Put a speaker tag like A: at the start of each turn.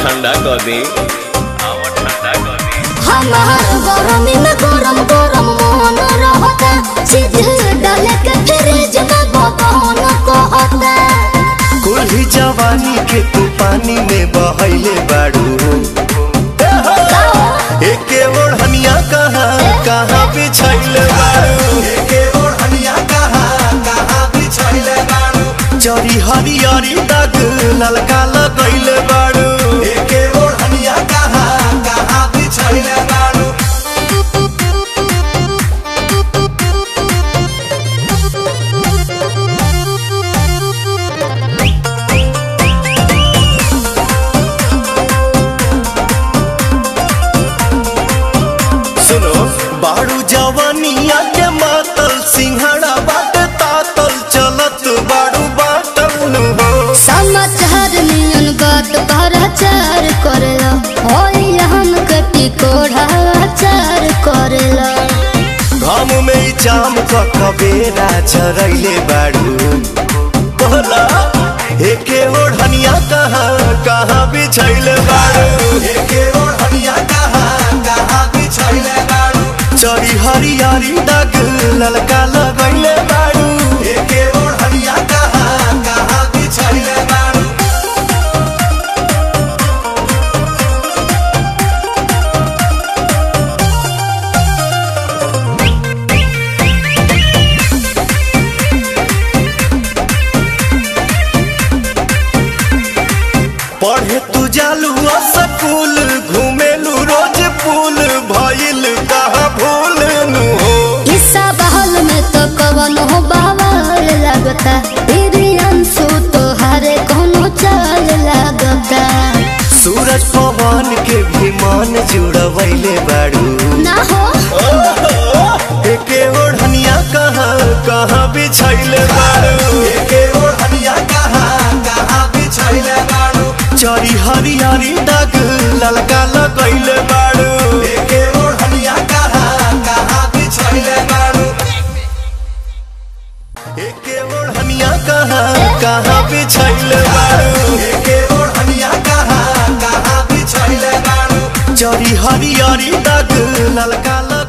A: ठंडा कर दे आवा ठंडा कर दे
B: हमार गरमी में गरम गरम मोहन रहता सीधे डाले के फ्रिज में बबन कहता
C: कुल्ही जवानी के तू पानी में बहैले बाड़ू एके ओढ़निया कहाँ कहाँ बिछैले बाड़ू एके ओढ़निया कहाँ कहाँ बिछैले बाड़ू जरी हरियरी दाग ललका लगैले बाड़ू एके ओढ़निया कहाँ कहाँ बिछैले बाड़ू सुनो बाड़ू जवानिया के मातल सिंहड़ा बाट तातल चलत बाड़ू बाटल नु हो
B: समाचार नियन बात भराचार करेला ओई हम कटी कोढ़ा चार करेला
C: घाम में ई जाम क कबेरा चरैले बाड़ू बोला एके ओढ़निया कहाँ कहाँ बिछैले बाड़ू एके ओढ़निया कहाँ कहाँ बिछैले बाड़ू चरी हरियारी दाग ललका लगैले बाड़ू एके ओढ़निया कहाँ कहाँ बिछैले बाड़ू पढ़े तू जालू स्कूल घूमेलू रोज पुल भइल कहाँ भूल नु हो
B: ईसा बहल में तो कवन हो बावल लगता अंशु तो हरे कोनो चाल लगता
C: सूरज पवन के भी मन जुड़वैले बाड़ू
B: ना हो
C: एके ओढ़निया कहाँ कहाँ बिछैले बाड़ू एके ओढ़निया कहाँ कहाँ बिछैले बाड़ू चरी हरियारी दाग ललका लगैले बाड़ू एके ओढ़निया कहाँ कहाँ बिछैले बाड़ू एके ओढ़निया कहाँ कहाँ बिछैले बाड़ू एके ओढ़निया कहाँ कहाँ बिछैले बाड़ू चरी हरियारी दाग ललका